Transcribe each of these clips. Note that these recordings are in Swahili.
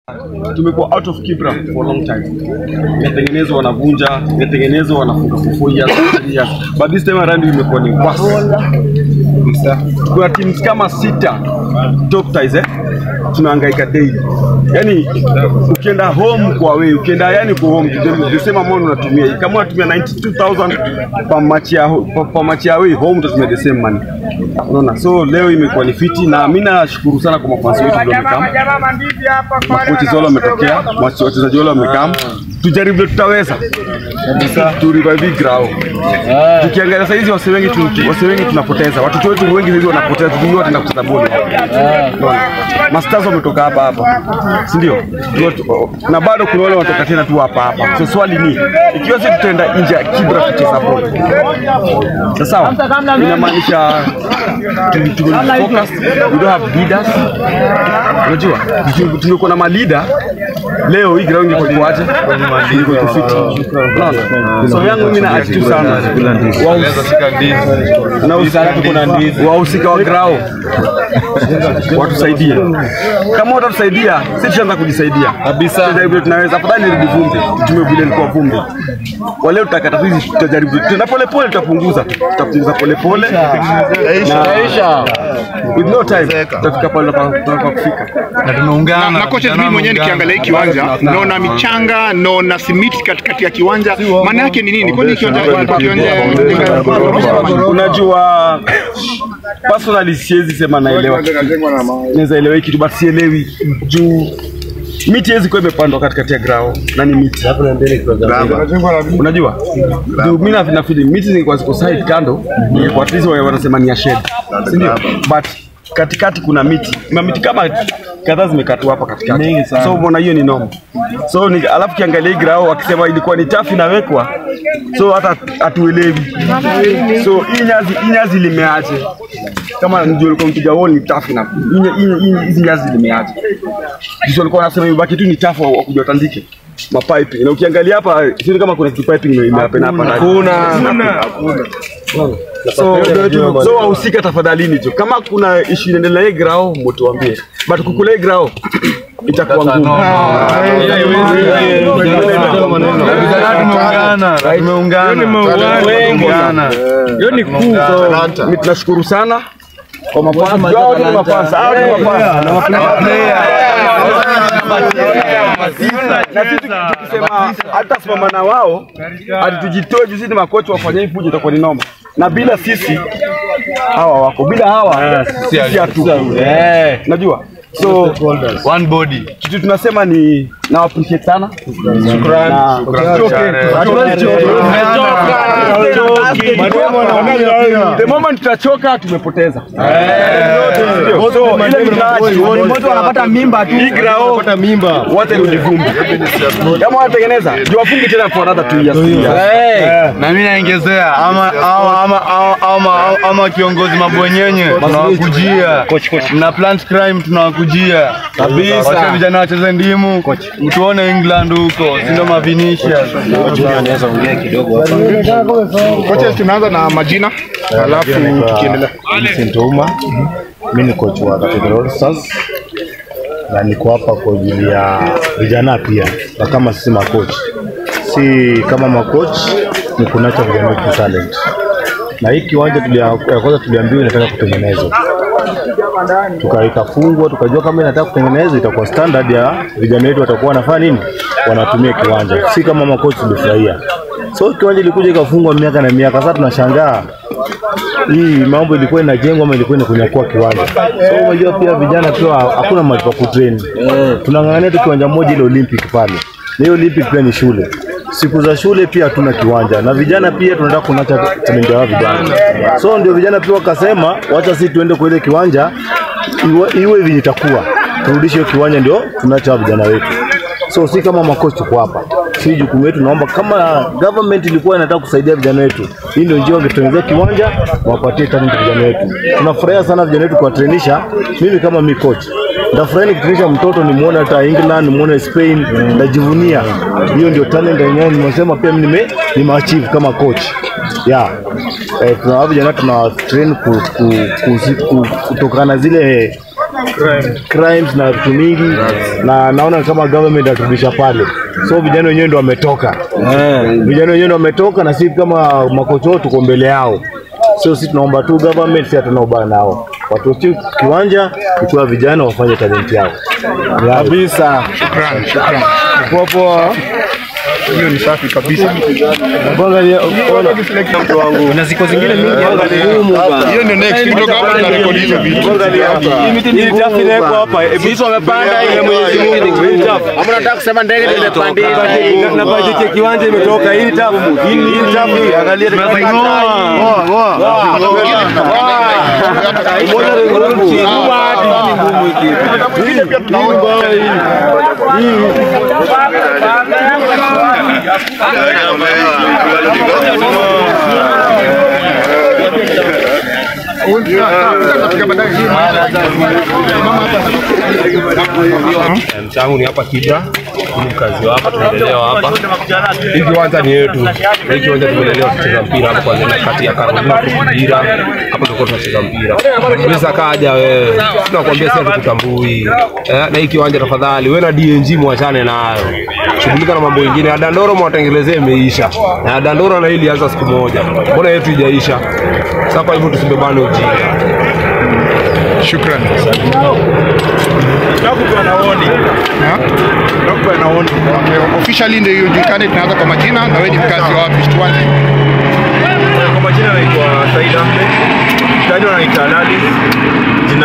tumekuwa out of Kibra for a long time. Imetengenezwa wanavunja, imetengenezwa wanafunga for four years, three years. But this time around imekuwa ni worse. Kuna teams kama sita top ties eh, tunahangaika daily. Yani ukienda home kwa wewe, ukienda yani kwa home the same amount unatumia. Kama unatumia 92000 per match ya per, per match ya wewe home utatumia the same money. Unaona? So leo imekuwa ni fiti na mimi nashukuru sana kwa mafansi wetu ndio wamekam. Makochi zote wametokea, wache- wachezaji wale wamekam. Tujaribu vile tutaweza. Kabisa tu revive grao. Tukiangalia sasa hizi wase wengi tu, wase wengi tunapoteza. Watoto wetu wengi hivi wanapoteza, tujui wataenda kucheza boli. Unaona? Masters wametoka hapa hapa. Si ndio? Tu- Na bado kuna wale wanatoka tena tu hapa hapa. So swali ni ikiwa sisi tutaenda nje ya Kibra kucheza boli. Sasa sawa? Inamaanisha tu- tuko focused, we don't have leaders. Unajua? Tuki- Tumekuwa na malida leo hii ground iko kwaje? Iko iko fit. Unaona? So yangu mimi na attitude sana. Wahus- na usi- wahusika wa grao watusaidie. Kama watatusaidia, sisi tutaanza kujisaidia kabisa. Tutajaribu tunaweza, afadhali nirudi vumbi, tutumie vile ilikuwa vumbi. Kwa leo tutakata tu hizi, tutajaribu tena pole pole, tutapunguza tutapunguza pole pole na with no time tutafika pale tunataka kufika. na tumeungana na kocha vijana mimi mwenyewe wameungana. nikiangalia hii kiwanja naona michanga naona simiti katikati ya kiwanja maana yake ni nini kwani kiwanja kiwanja Unajua, personally siwezi sema naelewa kitu. naweza elewa hii kitu but sielewi juu miti hezi kuwa imepandwa katikati ya grao na ni miti unajua juu mi na- na feeling miti zingekuwa ziko side kando ingekuwa at least wa- wanasema ni ya shed si ndio but katikati kuna miti na miti kama kadhaa zimekatwa hapa katikati so umeona hiyo ni noma so ni, alafu kiangalia hii grao wakisema ilikuwa ni chafu inawekwa so hata hatuelewi so hii nyasi hii nyasi limeaje kama ndio ulikuwa mpiga wall ni tafu na hii nya- hii- hii- hizi nyasi limeaje sisi walikuwa wanasema imebaki tu ni tafu wa kuja watandike mapipe na ukiangalia hapa sioni kama kuna kitu piping ime- imehappen hapa ndani so so wahusika tafadhalini tu kama kuna issue inaendelea hii grao mtuambie but kukula hii grao itakuwa ngumu Tumeungana, tumeungana. Tumeungana. hiyo ni kuu so mi tunashukuru sana kwa mafansa Hao ni mafansa hao ni mafansa na sisi tukisema hata simama na wao hadi tujitoe juu sisi ni makocha wafanye hii fujo itakuwa ni noma na bila sisi hawa wako bila hawa sisi hatu eh najua so One body. kitu tunasema ni na appreciate sana shukrani the moment tutachoka tumepoteza So, ile mtaji, wanapata mimba tu. hii grao wote rudi vumbi kama wanatengeneza juu wafungi tena for another two years three years. na mimi naongezea ama ama ama ama, ama, ama kiongozi mabwenyenye tunawakujia na plant crime tunawakujia kabisa vijana wacheze ndimu mtuone England huko si ndio mavinisha kocha tunaanza na majina alafu tukiendelea Vincent Ouma. Mimi ni coach wa Cathedral Stars na niko hapa kwa ajili ya vijana pia, na kama sisi makochi, si kama makochi ni kunacha vijana wetu talent, na hii kiwanja tulia, ya kwanza tuliambiwa inataka kutengenezwa tuka ikafungwa, tukajua kama inataka kutengenezwa itakuwa standard ya vijana wetu watakuwa wanafanya nini, wanatumia kiwanja, si kama makochi tulifurahia. So kiwanja ilikuja ikafungwa miaka na miaka, sasa tunashangaa hii mambo ilikuwa inajengwa ama ilikuwa inakunyakua kiwanja. So unajua pia vijana pia hakuna mahali pa kutrain. Tunang'ang'ania tu kiwanja moja ile Olympic pale. Na hiyo Olympic pia ni shule. Siku za shule pia hatuna kiwanja na vijana pia tunataka kunacha talent ya vijana. So ndio vijana pia wakasema wacha sisi tuende kwa ile kiwanja iwe, iwe vile itakuwa. Turudishe hiyo kiwanja ndio tunacha vijana wetu. So si kama makochi tuko hapa, si jukumu letu. Naomba kama government ilikuwa inataka kusaidia vijana wetu, hii ndio njia wangetengenezea kiwanja, wapatie talent vijana wetu. Tunafurahia sana vijana wetu kuwatrainisha. Mimi kama mi coach ndafurahi nikitrainisha mtoto nimuone hata England, nimuone Spain, najivunia. Hiyo ndio talent yenyewe nimesema pia mimi nime nimeachieve kama coach. Yeah. Eh, tuna vijana tuna train ku, ku, ku, ku, kutokana na zile crimes na vitu mingi, na naona kama government aturudisha pale, so vijana wenyewe ndio wametoka, vijana wenyewe ndio wametoka, na sisi kama makocha tuko mbele yao. So sisi tunaomba tu government, si hatuna ubaya nao, watuachie kiwanja, ikiwa vijana wafanye talent yao kabisa. Shukrani, shukrani. Poa poa. Hiyo ni safi kabisa. Angalia, ona mtu wangu. na ziko zingine mingi hapa. Hiyo ndio next kutoka hapa tunarekodi hizo vitu. Angalia hapa. Hii miti ni Hii chafu inawekwa hapa. Sisi wamepanda ile Mwenyezi Mungu. Hii chafu. Ama nataka kusema ndege ndio imepandika. Na- na budget ya kiwanja imetoka. Hii ni chafu. Hii ni hii ni chafu hii. Angalia Ngoa, ngoa. Moja ni ngumu. Hii ni ngumu hiki. Hii hii ni mbaya hii. Hii. changu ni hapa Kibra, ni mkazi wa hapa, tumelelewa hapa. Hii kiwanja ni yetu, hii kiwanja tumelelewa kucheza mpira hapa, kwanza kati ya Carolina mpira hapa tulikuwa tunacheza mpira. Pesa kaja wewe, tunakwambia sasa tukutambui eh, na hii kiwanja tafadhali, wewe na DNG mwachane nayo, shughulika na mambo mengine. Ya Dandoro mwatengelezee imeisha, na ya Dandoro na hii ilianza siku moja, mbona yetu ijaisha? Sasa kwa hivyo tusibebane ujinga. Shukrani. Ha? Okay, officially ndio ijulikane, tunaanza kwa majina na wewe ni mkazi wa wapi? Tuanze. Kwa majina naitwa Said Ahmed, mtaani wanaita Lali. Jina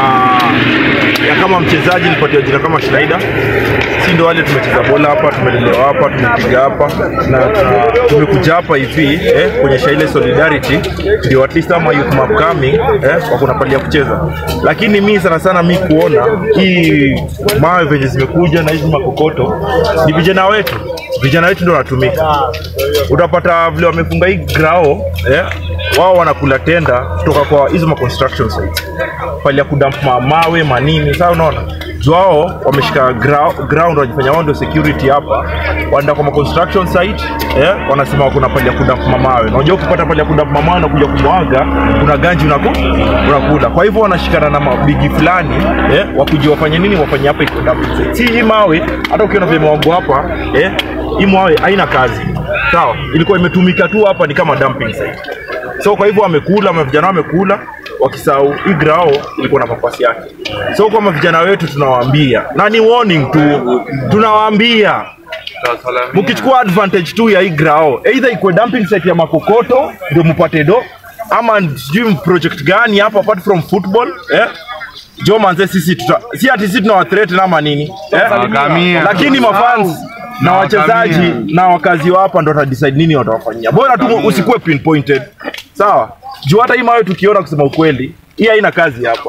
ya kama mchezaji nilipatia jina kama Schneider. Si ndo wale tumecheza bola hapa, tumelelewa hapa, tumepiga hapa na tuna- tumekuja hapa hivi eh, kuonyesha ile solidarity, ndio at least ama youth upcoming eh, wako na pali ya kucheza. Lakini mi sana sana mi kuona hii mawe venye zimekuja na hizi makokoto ni vijana wetu, vijana wetu ndio wanatumika utapata vile wamefunga hii grao eh, wao wanakula tenda kutoka kwa hizo ma construction sites pale ya kudamp ma mawe manini. Sasa unaona juu wao wameshika grau- ground, wanajifanya wao ndio security hapa, wanaenda kwa ma construction site eh, wanasema kuna pale ya kudamp ma mawe. Na unajua ukipata pale ya kudamp ma mawe na kuja kumwaga, kuna ganji unaku, unakula. Kwa hivyo wanashikana na mabigi fulani eh, wakuje wafanye nini, wafanye hapa iko dumping site. Si hii mawe, hata ukiona vile mwangu hapa eh, hii mawe haina kazi sawa, ilikuwa imetumika tu hapa, ni kama dumping site. So kwa hivyo wamekula, ma vijana wamekula wakisahau hii grao ilikuwa na mapasi yake. So kwa vijana wetu tunawaambia, na ni warning tu, tunawaambia mkichukua advantage tu ya hii grao, either ikuwe dumping site ya makokoto ndio mpate do, ama sijui project gani hapa apart from football eh? Jo manze, sisi tuta, si ati sisi tunawathreaten ama nini eh? Wakamia. lakini mafans na wachezaji na wakazi wa hapa ndo watadecide nini watawafanyia. Bora tu usikuwe pinpointed, sawa? Juu hata hii mawe tukiona, kusema ukweli, hii haina kazi hapa,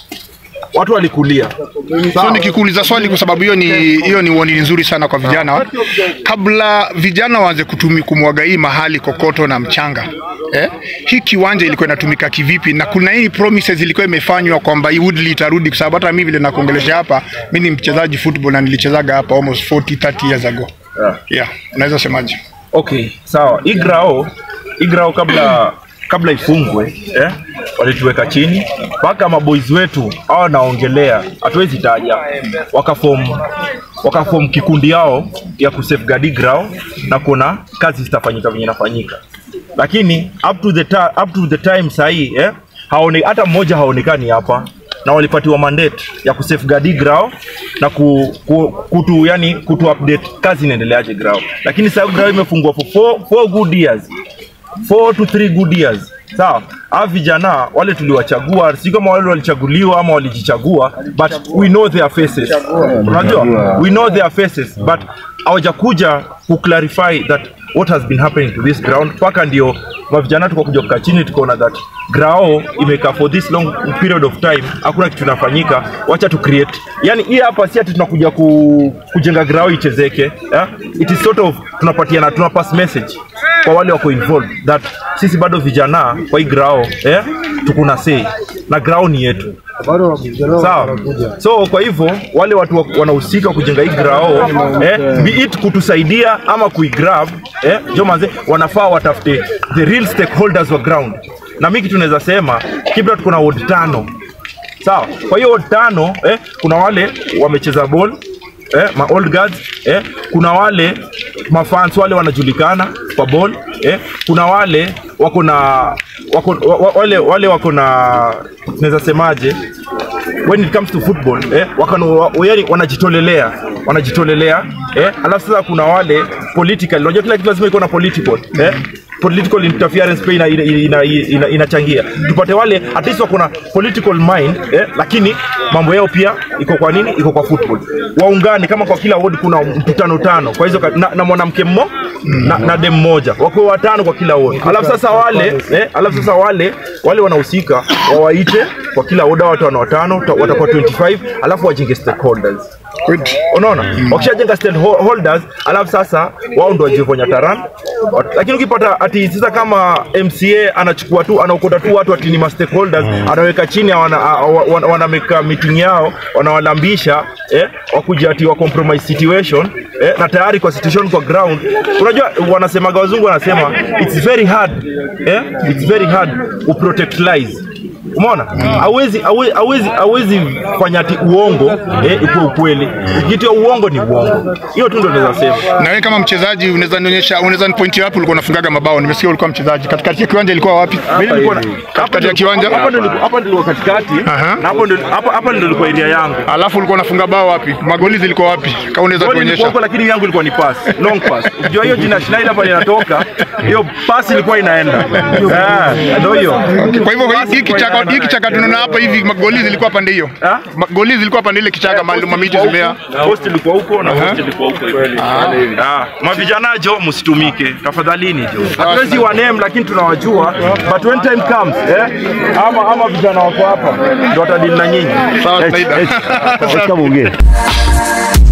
watu walikulia. So nikikuuliza swali kwa sababu hiyo ni hiyo ni uoni nzuri sana kwa vijana. Kabla vijana waanze kutumi kumwaga hii mahali kokoto na mchanga. Eh? Hii kiwanja ilikuwa inatumika kivipi na kuna hii promises ilikuwa imefanywa kwamba hii Woodley itarudi kwa sababu hata mimi vile nakuongelesha hapa mimi ni mchezaji football na nilichezaga hapa almost 40 30 years ago. Yeah, unaweza semaje? Okay, sawa. Hii grao, hii grao kabla kabla ifungwe eh, walituweka chini mpaka maboys wetu hawa naongelea, hatuwezi taja, wakafom wakafom kikundi yao ya kusafeguard hii grao na kuona kazi zitafanyika venye inafanyika, lakini up to the, ta, up to the time sahii eh, haone, hata mmoja haonekani hapa na walipatiwa mandate ya kusafeguard hii grao na ku, ku, kutu yani kutu update kazi inaendeleaje grao, lakini sasa grao imefungwa for four, four good years four to three good years sawa hawa vijana wale tuliwachagua si kama wale walichaguliwa ama walijichagua but we know their faces unajua we know their faces but hawajakuja kuclarify that what has been happening to this ground mpaka ndio mavijana tukakuja kukaa chini tukaona that grao imekaa for this long period of time hakuna kitu inafanyika wacha tu create yani hii hapa si ati tunakuja ku, kujenga grao ichezeke yeah? it is sort of tunapatiana tuna pass message kwa wale wako involved that sisi bado vijana kwa hii grao eh, tukuna say na grao ni yetu sawa so kwa hivyo wale watu wa- wanahusika kujenga hii grao eh, be it kutusaidia ama kuigrab eh, jo manze wanafaa watafute the real stakeholders wa ground na mi kitu naweza sema kibra tuko na ward tano sawa. Kwa hiyo tano eh, kuna wale wamecheza ball eh, ma old guards eh, kuna wale mafans wale wanajulikana kwa ball eh, kuna wale wako na wako, wa, wa- wale, wale wako na naweza semaje when it comes to football eh, wakano, wa, yani wanajitolelea wanajitolelea eh, alafu sasa kuna wale political unajua kila kitu lazima iko na political eh, political interference pia inachangia ina, ina, ina, inachangia. tupate wale at least wako na political mind eh, lakini mambo yao pia iko kwa nini iko kwa football waungane kama kwa kila ward kuna mkutano tano kwa hizo ka- na, na mwanamke mmo na, na dem moja wakuwe watano kwa kila ward alafu sasa wale eh, alafu sasa wale wale wanahusika wawaite kwa kila ward watu watano watano ta- watakuwa 25 alafu wajenge stakeholders unaona wakishajenga stakeholders alafu sasa wao ndo wajivonya taran Wat- lakini ukipata ati sasa kama mca anachukua tu anaokota tu watu ati ni ma stakeholders anaweka chini wana, a- wa- wana, wanameka meeting yao wanawalambisha eh, wakuja ati wa compromise situation eh, na tayari kwa situation kwa ground unajua wanasemaga wazungu wanasema it's very hard eh, it's very hard uprotect lies umeona hawezi hawezi- hawezi hawezi fanya ati uongo eh, ikuwe ukweli kitu ya uongo ni uongo hiyo tu ndo naweza sema Na wewe kama mchezaji unaweza nionyesha, unaweza nipointi wapi ulikuwa unafungaga mabao? Nimesikia ulikuwa mchezaji. Katikati ya kiwanja ilikuwa wapi? Mimi nilikuwa na- Katikati ya kiwanja? hapa ndo nilikuwa- hapa ndo nilikuwa katikati Aha. na hapo ndo hapa hapa ndo nilikuwa area yangu Alafu ulikuwa unafunga bao wapi? Magoli zilikuwa wapi? Kama unaweza Goli ilikuwa tuonyesha. huko lakini yangu ilikuwa ni pass, long pass. Ukijua hiyo jina Schneider pale inatoka, hiyo pass ilikuwa inaenda. Eh, ndio hiyo. Kwa hivyo hii- hii Ilikuwa kichaka inaenda. hii kichaka tunaona hapa hivi magoli zilikuwa pande hiyo. Ah? Magoli zilikuwa pande ile kichaka mahali mamiti zimea. Post ilikuwa huko na post ilikuwa huko. Ah, mavijana jo msitumike tafadhalini jo. Hatuwezi wa name lakini tunawajua but when time comes eh ama ama vijana wako hapa ndio watadili na nyinyi. Sawa, Schneider. Kama ongee.